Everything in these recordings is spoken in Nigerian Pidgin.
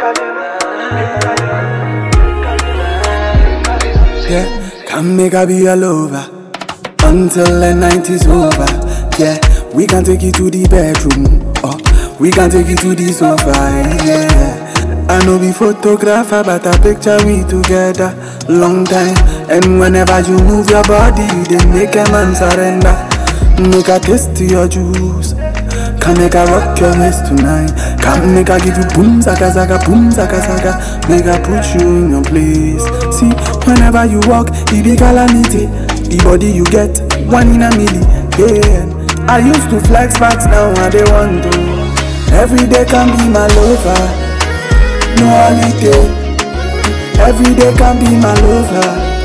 Yeah, can make I be your lover until the night is over. Yeah, we can take you to the bedroom. Oh, we can take you to the sofa. Yeah, I know be photographer, but I picture we together long time. And whenever you move your body, you dey make a man surrender. Make a taste to your juice. Can make a rock your waist tonight. Can make a give you boom zaka zaka boom zaka zaka. Make a put you in your place. See, whenever you walk, it be calamity. The body you get, one in a million. Yeah, I used to flex, but now I they want to. Every day can be my lover. No holiday. Every day can be my lover.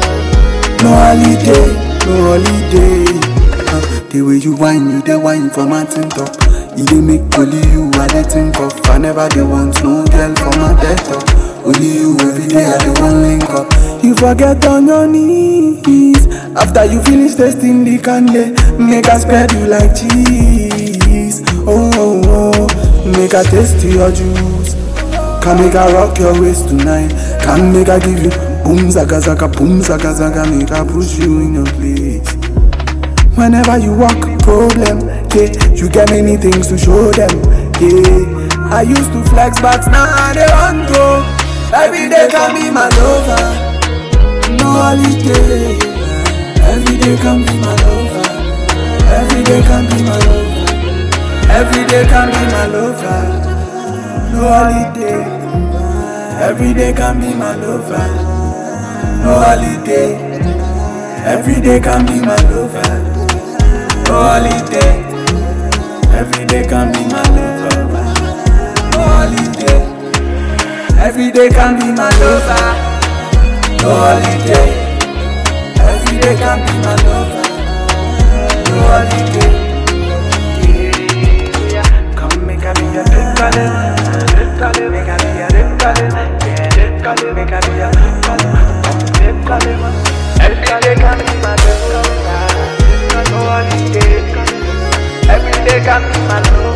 No holiday, no holiday. Uh, the way you whine, you dey whine for mountain top. You dey make only you I dey think of. I never dey want no girl for my desktop. Only you every day I dey want link up. You forget on your knees after you finish tasting the candy. Make I spread you like cheese. Oh, oh, oh. make I taste your juice. Can make I rock your waist tonight. Can make I give you boom zaka zaka boom zaka zaka. Make I push you in your place. Whenever you walk, problem, yeah. You get many things to show them, yeah. I used to flex, but now I dey want to. Every day can be my lover, no holiday. Every day can be my lover. Every day can be my lover. Every day can be my lover, no holiday. Every day can be my lover, no holiday. Every day can be my lover. No holiday. Every day can be my lover. No holiday. Every day can be my lover. No holiday. Every day can be my lover. No holiday. Come make I be your dickale, dickale, make I be your dickale, yeah, dickale, make I be your dickale, dickale, man. Every day can be my lover. No holiday. Every day can be my lover.